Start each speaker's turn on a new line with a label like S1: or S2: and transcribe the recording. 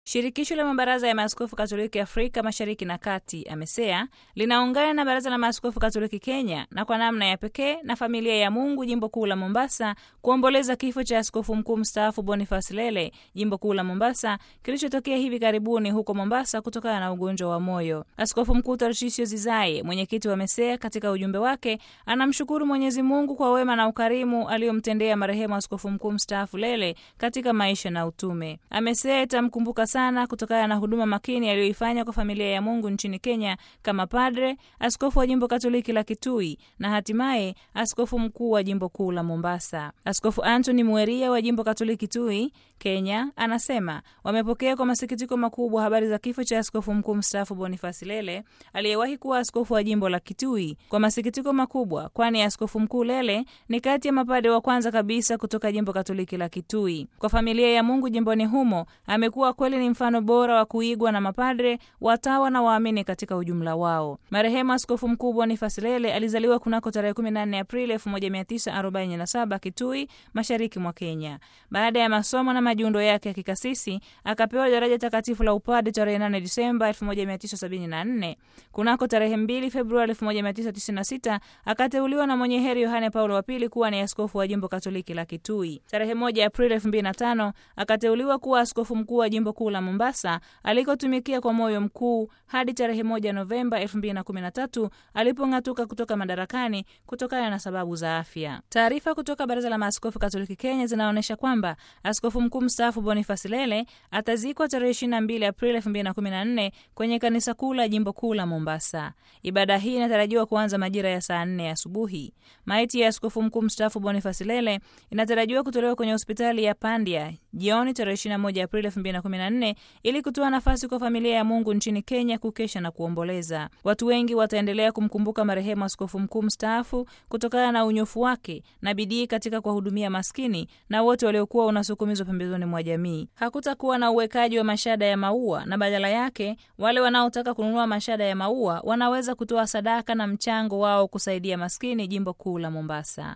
S1: Shirikisho la mabaraza ya maaskofu Katoliki Afrika Mashariki na Kati, AMESEA, linaungana na baraza la maaskofu Katoliki Kenya na kwa namna ya pekee na familia ya Mungu jimbo kuu la Mombasa kuomboleza kifo cha askofu mkuu mstaafu Boniface Lele jimbo kuu la Mombasa kilichotokea hivi karibuni huko Mombasa kutokana na ugonjwa wa moyo. Askofu mkuu Tarshisio Zizaye, mwenyekiti wa AMESEA, katika ujumbe wake anamshukuru Mwenyezi Mungu kwa wema na ukarimu aliyomtendea marehemu askofu mkuu mstaafu Lele katika maisha na utume. AMESEA itamkumbuka sana kutokana na huduma makini aliyoifanya kwa familia ya Mungu nchini Kenya kama padre, askofu wa jimbo Katoliki la Kitui na hatimaye askofu mkuu wa jimbo kuu la Mombasa. Askofu Anthony Mweria wa jimbo Katoliki Kitui, Kenya, anasema wamepokea kwa masikitiko makubwa habari za kifo cha askofu mkuu mstaafu Boniface Lele aliyewahi kuwa askofu wa jimbo la Kitui. Kwa masikitiko makubwa, kwani askofu mkuu Lele ni kati ya mapade wa kwanza kabisa kutoka jimbo Katoliki la Kitui. Kwa familia ya Mungu jimboni humo amekuwa kweli ni mfano bora wa kuigwa na mapadre, watawa na waamini katika ujumla wao. Marehemu askofu mkuu Boniface Lele alizaliwa kunako tarehe 14 Aprili 1947 Kitui, mashariki mwa Kenya. Baada ya masomo na majiundo yake ya kikasisi, akapewa daraja takatifu la upade tarehe 8 Disemba 1974. Kunako tarehe 2 Februari 1996 akateuliwa na mwenye heri Yohane Paulo wa pili kuwa ni askofu wa jimbo Katoliki la Kitui. Tarehe 1 Aprili 2005 akateuliwa kuwa askofu mkuu wa jimbo kuu la Mombasa alikotumikia kwa moyo mkuu hadi tarehe moja Novemba 2013 alipong'atuka kutoka madarakani kutokana na sababu za afya. Taarifa kutoka Baraza la Maaskofu Katoliki Kenya zinaonyesha kwamba askofu mkuu mstaafu Boniface Lele atazikwa tarehe 22 Aprili 2014 kwenye kanisa kuu la jimbo kuu la Mombasa. Ibada hii inatarajiwa kuanza majira ya saa 4 asubuhi. Maiti ya askofu mkuu mstaafu Boniface Lele inatarajiwa kutolewa kwenye hospitali ya Pandya jioni tarehe 21 Aprili 2014 ili kutoa nafasi kwa familia ya Mungu nchini Kenya kukesha na kuomboleza. Watu wengi wataendelea kumkumbuka marehemu askofu mkuu mstaafu kutokana na unyofu wake na bidii katika kuwahudumia maskini na wote waliokuwa unasukumizwa pembezoni mwa jamii. Hakutakuwa na uwekaji wa mashada ya maua, na badala yake wale wanaotaka kununua mashada ya maua wanaweza kutoa sadaka na mchango wao kusaidia maskini jimbo kuu la Mombasa.